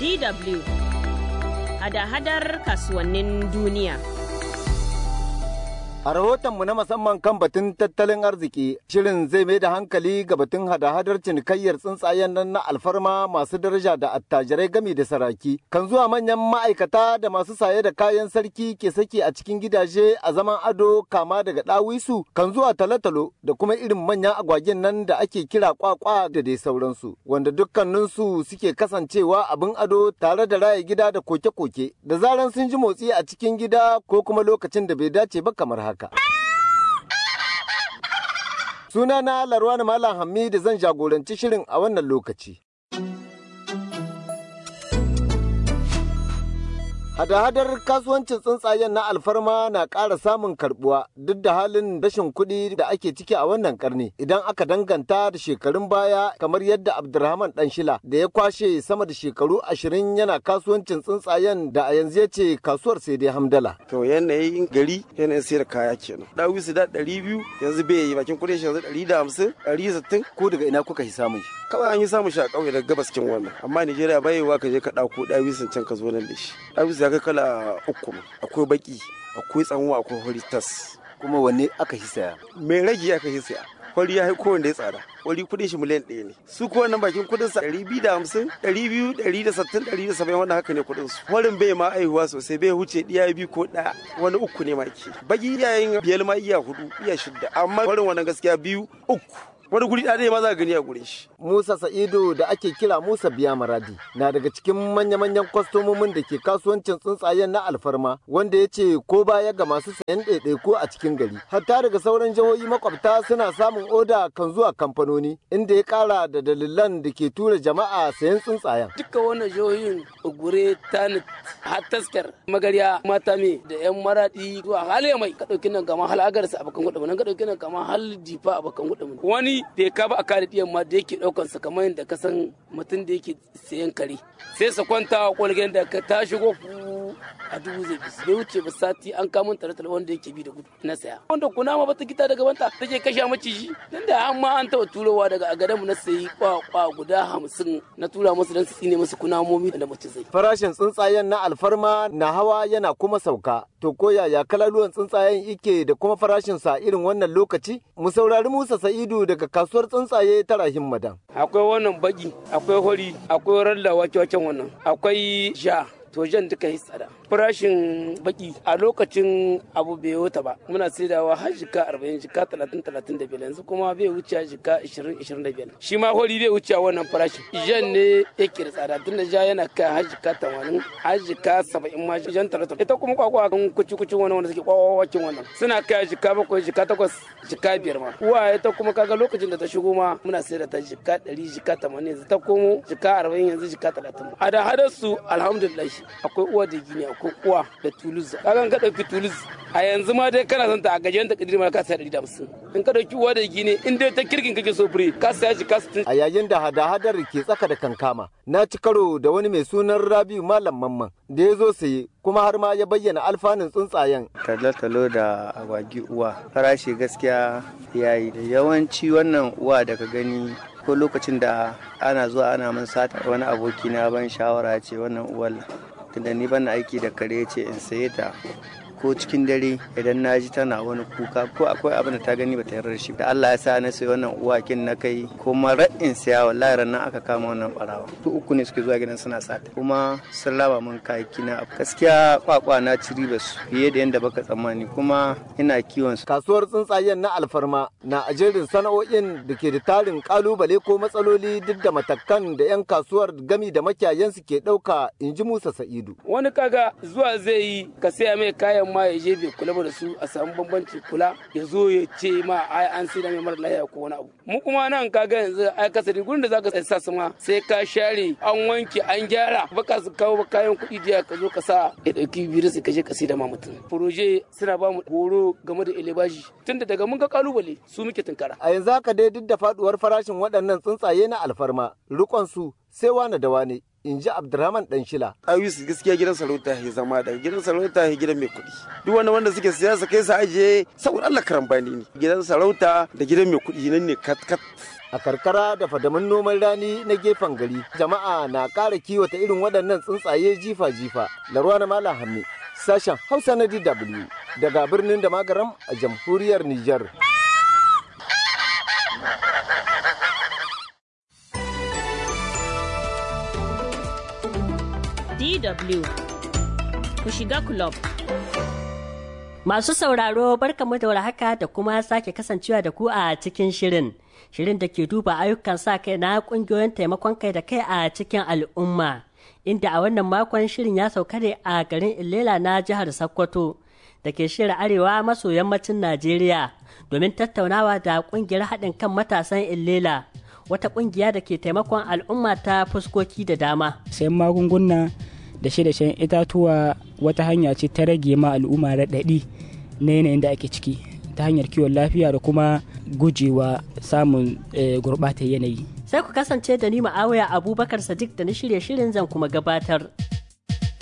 DW hada-hadar kasuwannin duniya. A rahotonmu na musamman kan batun tattalin arziki, shirin zai mai da hankali ga batun hada-hadar cinikayyar tsuntsayen nan na alfarma masu daraja da attajirai gami da saraki. Kan zuwa manyan ma'aikata da masu saye da kayan sarki ke saki a cikin gidaje a zaman ado kama daga ɗawisu, kan zuwa talotalo da kuma irin manyan agwagen nan da ake kira kwakwa da dai sauransu, wanda dukkaninsu suke kasancewa abin ado tare da raya gida da koke-koke, da zaran sun ji motsi a cikin gida ko kuma lokacin da bai dace ba kamar haka. haka. Sunana Larwani Malam Hamidu zan jagoranci shirin a wannan lokaci. Hada-hadar kasuwancin tsuntsayen na alfarma na ƙara samun karbuwa duk da halin rashin kuɗi da ake ciki a wannan karni idan aka danganta da shekarun baya kamar yadda Abdulrahman Danshila da ya kwashe sama da shekaru ashirin yana kasuwancin tsuntsayen da a yanzu ya ce kasuwar sai dai hamdala. To yanayin gari yanayin sayar kaya kenan. Dawi su da ɗari biyu yanzu bai yi bakin kuɗin shi yanzu ɗari da hamsin ɗari sittin. Ko daga ina kuka yi samun shi? Kawai an yi samun shi a ƙauye daga gabas cikin wannan amma Nijeriya bai yiwuwa ka je ka ɗauko ɗawi sun can ka zo nan da shi. Ɗawi ya kai kala uku akwai baki akwai tsanwa akwai hori tas kuma wanne aka hisaya mai rage aka hisaya hori ya haiko wanda ya tsada hori kudin shi miliyan ɗaya ne su ko wannan bakin kudin sa ɗari biyu da hamsin ɗari biyu ɗari da sittin ɗari da saba'in wannan haka ne kudin su horin bai ma aihuwa sosai bai huce ɗiya biyu ko ɗaya wani uku ne ma ke baki iyayen biyar ma iya hudu iya shidda amma horin wannan gaskiya biyu uku wani guri ɗaya ma za ka gani a gurin shi. Musa Sa'idu da ake kira Musa Biya Maradi na daga cikin manya-manyan kwastomomin da ke kasuwancin tsuntsayen na alfarma wanda ya ce ko baya ga masu sayan ɗaiɗaiko a cikin gari. Hatta daga sauran jihohi makwabta suna samun oda kan zuwa kamfanoni inda ya ƙara da dalilan da ke tura jama'a sayan tsuntsayen. Duka wannan jihohin Ogure, Tanit, Hattaskar, Magarya, Matame da 'yan Maradi zuwa hal mai ka ɗauki nan kama hal agarsa a bakan gudu ka ɗauki nan kama hal jifa a bakan gudu wani bai ka ba a kare ɗiyan ma da yake ɗaukan sa kamar yadda ka san mutum da yake sayan kare sai sa kwanta a kwalgen da ka ta shigo a dubu zai bi bai wuce ba sati an kamun tare tare wanda yake bi da gudu na saya wanda kuna ma bata gita daga banta take kashe maciji dan da an ma an taɓa turowa daga a gadan mu na sayi kwakwa guda hamsin na tura musu dan su tsine musu kunamomi da mace zai farashin tsuntsayen na alfarma na hawa yana kuma sauka to ko yaya kalaluwan tsuntsayen ike da kuma farashin sa irin wannan lokaci mu saurari Musa Sa'idu daga kasuwar tsuntsaye ta Rahim Madan akwai wannan baki akwai hori akwai ralla wake-waken wannan akwai sha to jan duka yi tsada farashin baki a lokacin abu bai wuta ba muna saidawa har jika arba'in jika talatin talatin da biyar yanzu kuma bai wuce jika ishirin ishirin da biyar shi ma hori bai wuce wannan farashin jan ne yake da tsada tun da ja yana kai har jika tamanin har jika saba'in ma jan talatin ita kuma kwakwa kan kuci kucin wani wanda suke kwakwakin wannan suna kai jika bakwai jika takwas jika biyar ma uwa ita kuma kaga lokacin da ta shigo ma muna saida ta jika ɗari jika tamanin yanzu ta komo jika arba'in yanzu jika talatin a da hadar su alhamdulillah akwai uwa da gini akwai uwa da tuluz kagan ka dauki tuluz a yanzu ma dai kana son ta a gajeren ta kadiri ma ka saya 150 in ka dauki uwa da gini in dai ta kirkin kake so fure ka saya shi ka a yayin da hada-hadar ke tsaka da kankama na ci karo da wani mai sunan Rabiu Malam Mamman da ya zo saye kuma har ma ya bayyana alfanun tsuntsayen. Talo-talo da agwagi uwa farashi gaskiya yayi yawanci wannan uwa da ka gani ko lokacin da ana zuwa ana min sata wani aboki na ban shawara ce wannan uwal tunda ni ban aiki da kare ce in saye ta ko cikin dare idan na ji tana wani kuka ko akwai abin da ta gani ba ta yarda da shi da Allah ya sa na sayi wannan uwakin na kai kuma ra'in siya wallahi ran aka kama wannan barawa su uku ne suke zuwa gidan suna sata kuma sun raba min kayaki na gaskiya kwakwa na ci riba su fiye da yadda baka tsammani kuma ina kiwon su kasuwar tsuntsayen na alfarma na ajerin sana'o'in da ke da tarin kalubale ko matsaloli duk da matakan da 'yan kasuwar gami da makiyayansu ke ɗauka in ji Musa Sa'idu. Wani kaga zuwa zai yi ka saya mai kayan ma ya je bai kula ba da su a samu bambanci kula ya zo ya ce ma ai an sai da mai mara lafiya ko wani abu mu kuma nan kaga yanzu ai kasari gurin da zaka sa su ma sai ka share an wanke an gyara baka su kawo kayan kuɗi jiya ka zo ka sa ya dauki virus ka je ka sai da ma mutum proje suna ba mu horo game da elebaji tunda daga mun ga kalubale su muke tunkara a yanzu haka dai duk da faduwar farashin waɗannan tsuntsaye na alfarma rikon su sai wane da wane in ji Abdurrahman Danshila. Ayusu gaskiya gidan sarauta ya zama da gidan sarauta ya gidan mai kuɗi. Duk wanda wanda suke siyasa kai sa ajiye saboda Allah karambani ne. Gidan sarauta da gidan mai kuɗi nan ne kat kat. A karkara da fadamin noman rani na gefen gari, jama'a na ƙara kiwata irin waɗannan tsuntsaye jifa-jifa. Larwa na Malam Hammi, sashen Hausa na DW daga birnin da magaram a jamhuriyar Nijar. DW ku shiga club. Masu sauraro barkamu da haka da kuma sake kasancewa da ku a cikin shirin. Shirin da ke duba ayyukan sa kai na kungiyoyin taimakon kai da kai a cikin al'umma. Inda a wannan makon shirin ya sauka ne a garin Ilela na jihar Sokoto da ke shirin arewa maso yammacin Najeriya domin tattaunawa da kungiyar haɗin kan matasan Ilela. Wata kungiya da ke taimakon al'umma ta fuskoki da dama. Sayan magunguna da shi da shan itatuwa wata hanya ce ta rage ma al'umma raɗaɗi na yanayin da ake ciki ta hanyar kiwon lafiya da kuma gujewa samun gurɓatar yanayi. Sai ku kasance da ni ma'awaya Abubakar Sadiq da na shirye shirin zan kuma gabatar.